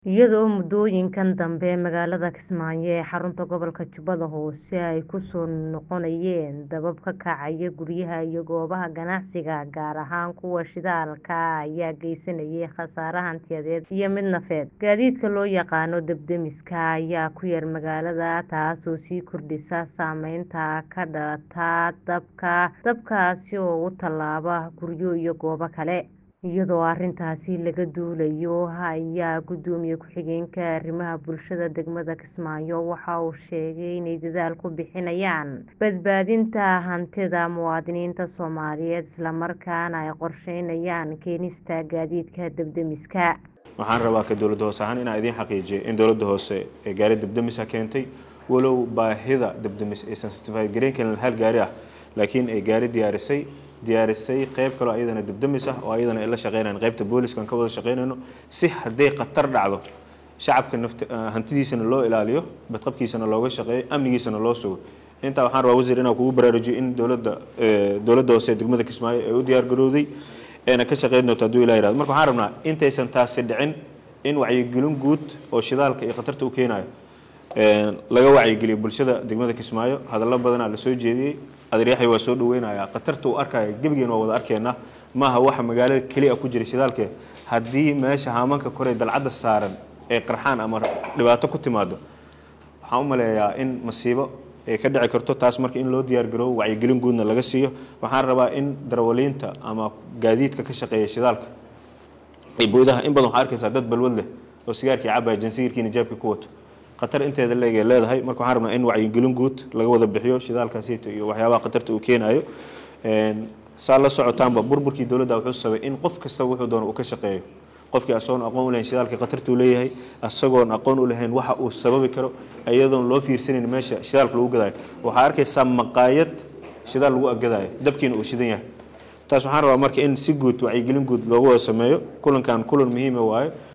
iyadoo muddooyinkan dambe magaalada Kismaayo ee xarunta gobolka Jubbada Hoose ay ku soo noqonayeen dabab ka kacaya guryaha iyo goobaha ganacsiga gaar ahaan kuwa shidaalka ayaa geysanayay khasaare hantiyadeed iyo mid nafeed gaadiidka loo yaqaano dab-demiska ayaa ku yar magaalada taasoo sii kordhisa saameynta ka dhalata dabka dabkaasi oo u tallaaba guryo iyo goobo kale iyadoo arrintaasi laga duulayo ayaa gudoomiye ku-xigeenka arrimaha bulshada degmada Kismaayo waxa uu sheegay inay dadaal ku bixinayaan badbaadinta hantida muwaadiniinta Soomaaliyeed isla markaana ay qorsheynayaan keenista gaadiidka dab-demiska waxaan rabaa ka dowladda hoose ahaan inaan idiin xaqiijiyo in dowladda hoose ee gaari dab-demisa keentay walow baahida dab-demis aysan certified gareyn karin hal gaari ah laakiin ay gaari diyaarisay diyaarisay qayb kaloo ayadana dab-demis ah oo ayadana ay la shaqeynayaan qaybta booliska aan ka wada shaqeynayno si hadday khatar dhacdo shacabka nafti hantidiisana loo ilaaliyo badqabkiisana looga shaqeeyo amnigiisana loo sugo intaa waxaan rabaa wasiir inaan kugu baraarujiyo in dowladda dowladda hoose ee degmada Kismaayo ay u diyaar garowday eena ka shaqeyn doonto hadduu ilaa yidhahdo marka waxaan rabnaa intaysan taasi dhicin in wacyigelin guud oo shidaalka iyo khatarta u keenayo laga wacyigeliyo bulshada degmada Kismaayo hadallo badanaa la soo jeediyey adeeryaxay waa soo dhaweynayaa khatarta uu arkaya gebigeen waa wada arkeena maaha waxa magaalada keliya ku jira shidaalke haddii meesha haamanka kore dalcadda saaran ee qarxaan ama dhibaato ku timaado waxaan u maleeyaa in masiibo ay ka dhici karto taas marka in loo diyaar garoobo wacyigelin guudna laga siiyo waxaan rabaa in darawaliinta ama gaadiidka ka shaqeeya shidaalka ay boodaha in badan waxaa arkaysaa dad balwad leh oo sigaarkii cabaya jansiirkiina jaabkii ku wato khatar inteeda leegay leedahay marka waxaan rabnaa in wacyigelin guud laga wada bixiyo shidaalkaasiito iyo waxyaabaha khatarta uu keenayo saa la socotaanba burburkii dowladda wuxuu sabay in qof kasta wuxuu doono uu ka shaqeeyo qofkii asagoon aqoon u lahayn shidaalka khatartuu leeyahay asagoon aqoon u lahayn waxa uu sababi karo iyadoon loo fiirsanayn meesha shidaalka lagu gadaayo waxaa arkaysaa maqaayad shidaal lagu aggadaayo dabkiina uu shidan yahay taas waxaan rabaa marka in si guud wacyigelin guud loogu wada sameeyo kulankan kulan muhiima waayo